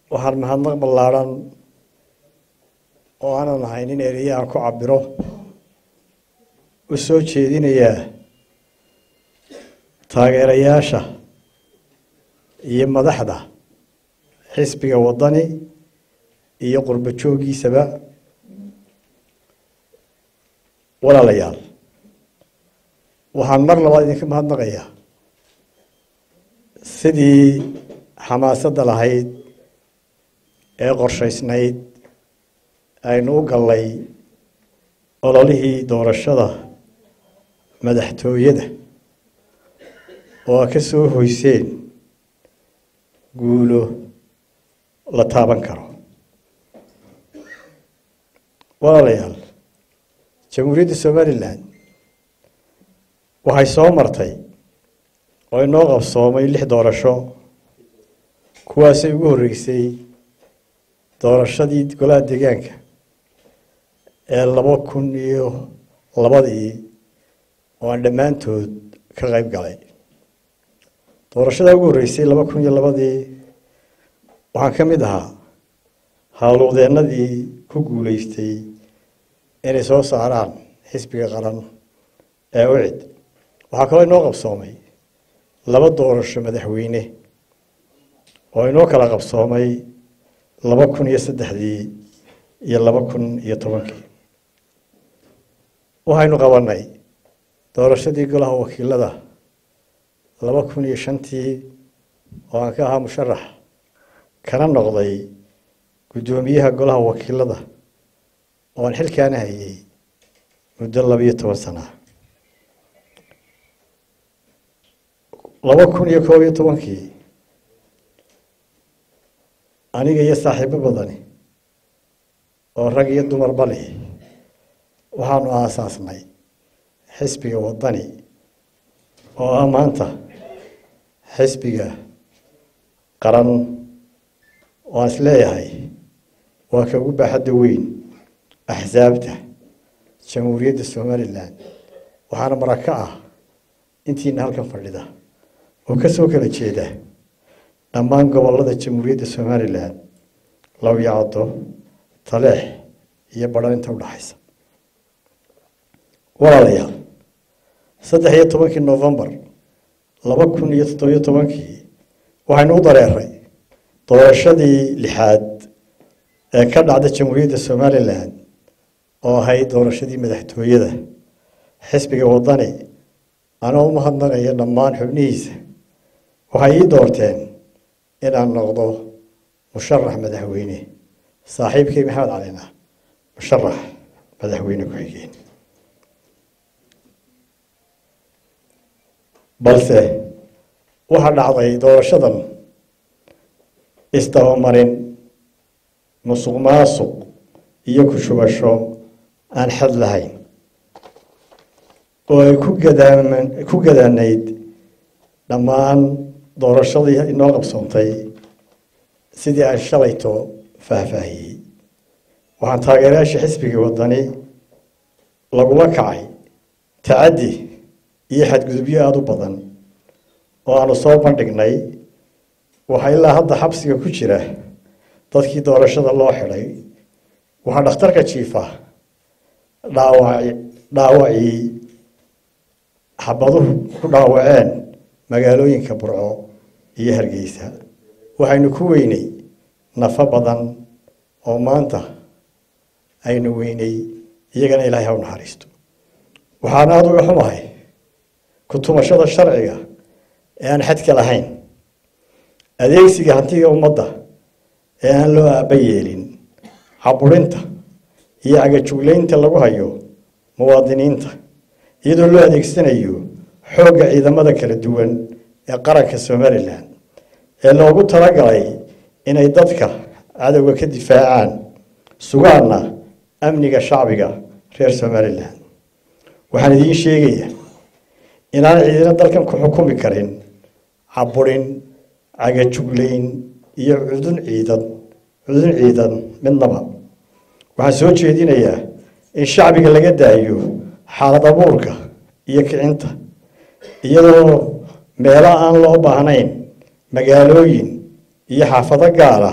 waxaan mahadnaq ballaadhan oo aanan ahayn in ereye aan ku cabiro u soo jeedinayaa taageerayaasha iyo madaxda xisbiga waddani iyo qurbo jooggiisaba walaalayaal waxaan mar labaad idinka mahadnaqayaa sidii xamaasadda lahayd ee qorshaysnayd aynu u gallay ololihii doorashada madaxtooyada oo a ka soo hoyseen guulo la taaban karo walaalayaal jamhuuriyadda somalilan waxay soo martay oo inoo qabsoomay lix doorasho kuwaasay ugu horreysay doorashadii golaha deegaanka ee laba kun iyo labadii oo aan dhammaantood ka qayb galay doorashadaa ugu horreysay laba kun iyo labadii waxaan ka mid ahaa howlwadeennadii ku guuleystay inay soo saaraan xisbiga qaran ee ucid waxaa kaloo inoo qabsoomay laba doorasho madaxweyne oo inoo kala qabsoomay laba kun iyo saddexdii iyo laba kun iyo tobankii waxaynu qabanay doorashadii golaha wakiilada laba kun iyo shantii oo aan ka ahaa musharax kana noqday guddoomiyaha golaha wakiilada oo aan xilkaana hayay muddo labiyo toban sana laba kun iyo koob iyo tobankii aniga iyo saaxiibo badani oo rag iyo dumarba leh waxaanu aasaasnay xisbiga waddani oo ah maanta xisbiga qaran oo aan is leeyahay waa ka ugu baaxadda weyn axsaabta jamhuuriyadda somalilan waxaana maraka ah intiina halkan fadhida oo ka soo kala jeeda dhammaan gobollada jamhuuriyadda somalilan lawyacdo taleex iyo badhan inta udhaxaysa walaalayaal saddex iyo tobankii novembar laba kun iyo toddobiyo tobankii waxaynu u dareeray doorashadii lixaad ee ka dhacda jamhuuriyadda somalilan oo ahayd doorashadii madaxtooyada xisbiga waddani anoo u mahadnaqaya dhammaan xubnihiisa waxay ii doorteen inaan noqdo musharax madaxweyne saaxiibkay maxamed calina musharax madaxweyne ku-xigeen balse waxaa dhacday doorashadan isdabamarin musuq maasuq iyo ku-shubasho aan xad lahayn oo ay ku gadaaman ku gadaanayd dhammaan doorashadii inoo qabsoontay sidii aan shalayto faahfaahiyey waxaan taageerayaasha xisbiga waddani lagula kacay tacaddi iyo xadgudubyo aada u badan oo aanu soo bandhignay waxaa ilaa hadda xabsiga ku jira dadkii doorashada loo xidhay waxaa dhakhtarka jiifa dhaawaci dhaawacii xabaduhu ku dhaawaceen magaalooyinka burco iyo hargeysa waxaynu ku weynay nafo badan oo maanta aynu weynay iyagana ilaahay ha u naxariisto waxaana aada uga xumahay ku-tumashada sharciga ee aan xadka lahayn adeegsiga hantiga ummadda ee aan loo aaba yeelin caburinta iyo cagajuglaynta lagu hayo muwaadiniinta iyadoo loo adeegsanayo xoogga ciidamada kala duwan ee qaranka somalilan ee loogu talagalay inay dadka cadowga ka difaacaan sugaana amniga shacbiga reer somalilan waxaan idiin sheegayaa inaan ciidina dalkan ku xukumi karin caburin cagajuglayn iyo cudun ciidan cudun ciidan midnaba waxaan soo jeedinayaa in shacbiga laga daayo xaalad abuurka iyo kicinta iyadoo meelo aan loo baahnayn magaalooyin iyo xaafado gaara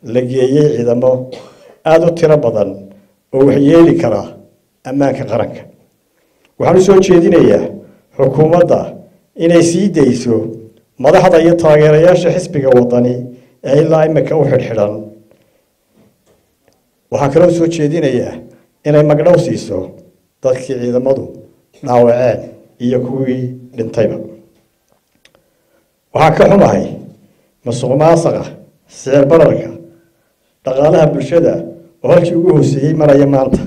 la geeyey ciidamo aada u tiro badan oo waxyeeli kara ammaanka qaranka waxaan u soo jeedinayaa xukuumadda inay sii dayso madaxda iyo taageerayaasha xisbiga wadani ee ilaa imika u xidhxidhan waxaan kaloo soo jeedinayaa inay magdhow siiso dadkii ciidamadu dhaawaceen iyo kuwii dhintayba waxaan ka xumahay masuq maasaqa sicir bararka dhaqaalaha bulshada oo halkii ugu hooseeyey maraya maanta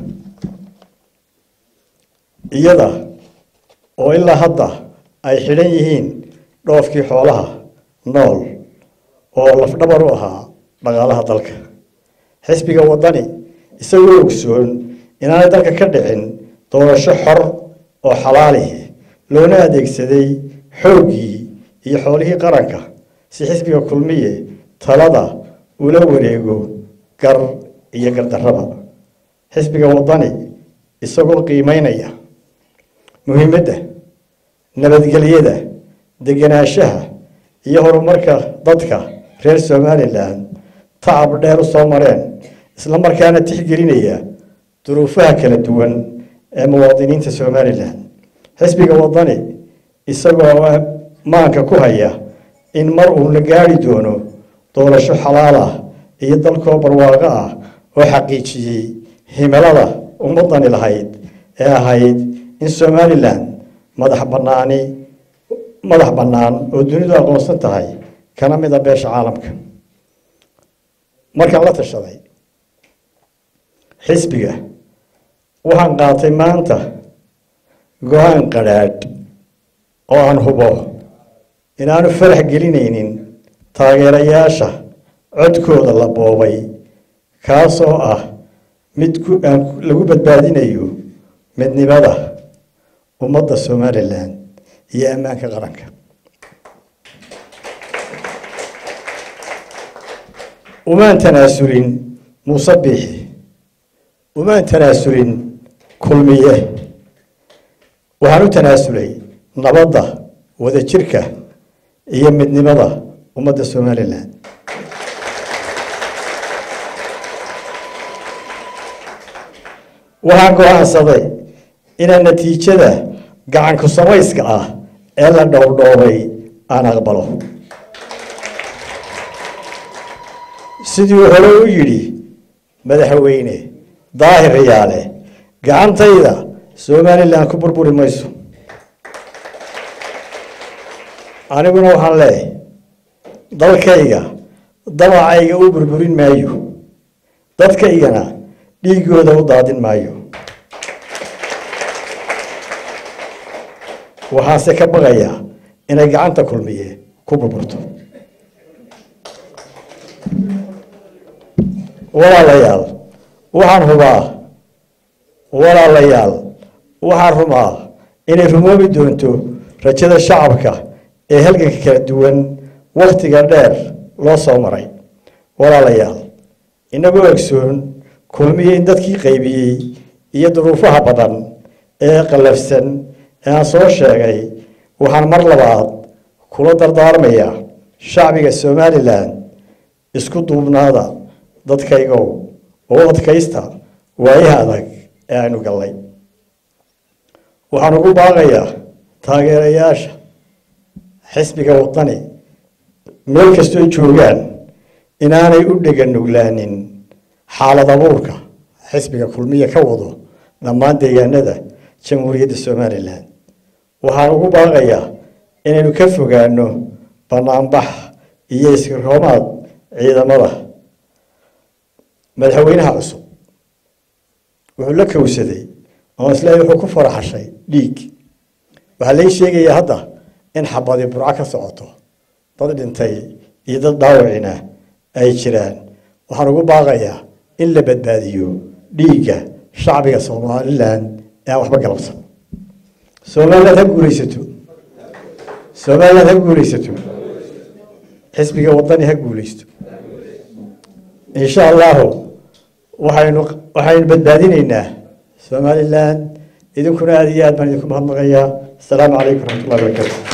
iyada oo ilaa hadda ay xidhan yihiin dhoofkii xoolaha nool oo lafdhabar u ahaa dhaqaalaha dalka xisbiga waddani isagoo ogsoon inaanay dalka ka dhicin doorasho xor oo xalaalihi loona adeegsaday xooggii iyo xoolihii qaranka si xisbiga kulmiye talada ula wareego gar iyo gardarraba xisbiga waddani isagoo qiimeynaya muhiimadda nabadgelyada degenaanshaha iyo horumarka dadka reer somalilan tacab dheer u soo mareen isla markaana tixgelinaya duruufaha kala duwan ee muwaadiniinta somalilan xisbiga waddani isagoo maanka ku haya in mar uu la gaari doono doorasho xalaal ah iyo dalkoo barwaaqo ah oo xaqiijiyey himilada ummadani lahayd ee ahayd in somalilan madax banaani madax bannaan oo dunidu aqoonsan tahay kana mid a beesha caalamka markaan la tashaday xisbiga waxaan qaatay maanta go-aan qadhaadh oo aan hubo inaanu farax gelinaynin taageerayaasha codkooda la boobay kaasoo ah mid lagu badbaadinayo midnimada ummadda somalilan iyo ammaanka qaranka umaan tanaasulin muuse biixi umaan tanaasulin kulmiye waxaan u tanaasulay nabadda wadajirka iyo midnimada ummadda somalilan waxaan go-aansaday inaan natiijada gacanku samayska ah ee la dhowrdhoobay aan aqbalo sidii hore u yidhi madaxweyne daahir riyaale gacantayda somalilan ku burburi mayso aniguna waxaan leeyahay dalkayga dabacayga u burburin maayo dadkaygana dhiigooda u daadin maayo waxaase ka baqayaa inay gacanta kulmiye ku burburto walaalayaal waxaan hubaa walaalayaal waxaan rumaa inay rumoobi doonto rajada shacabka ee halganka kala duwan wakhtiga dheer loo soo maray walaalayaal inagoo egsoon kulmiye in dadkii qaybiyey iyo duruufaha badan ee qallafsan ee aan soo sheegay waxaan mar labaad kula dardaarmayaa shacbiga somalilan isku duubnaada dadkaygow oo adkaysta waayaha adag ee aynu gallay waxaan ugu baaqayaa taageerayaasha xisbiga waddani meel kastoo joogaan inaanay u dhega nuglaanin xaalad abuurka xisbiga kulmiya ka wado dhammaan deegaanada jamhuuriyadda somalilan waxaan ugu baaqayaa inaynu ka fogaano banaanbax iyo iskirhoomaad ciidamada madaxweynaha cusub wuxuu la kowsaday oo isleeyahy wuxuu ku faraxashay dhiig waxaa lai sheegayaa hadda in xabadi burco ka socoto dad dhintay iyo dad dhaawacina ay jiraan waxaan ugu baaqayaa in la badbaadiyo dhiigga shacbiga somalilan ee aan waxba galabsan somaliland ha guulaysato somaliland ha guulaysato xisbiga waddani ha guulaysto insha allahu waxaynu waxaynu badbaadinaynaa somalilan idinkuna aada iyo aad baan idinku mahadnaqayaa asalaamu calaykum raxmat ullahi barakatu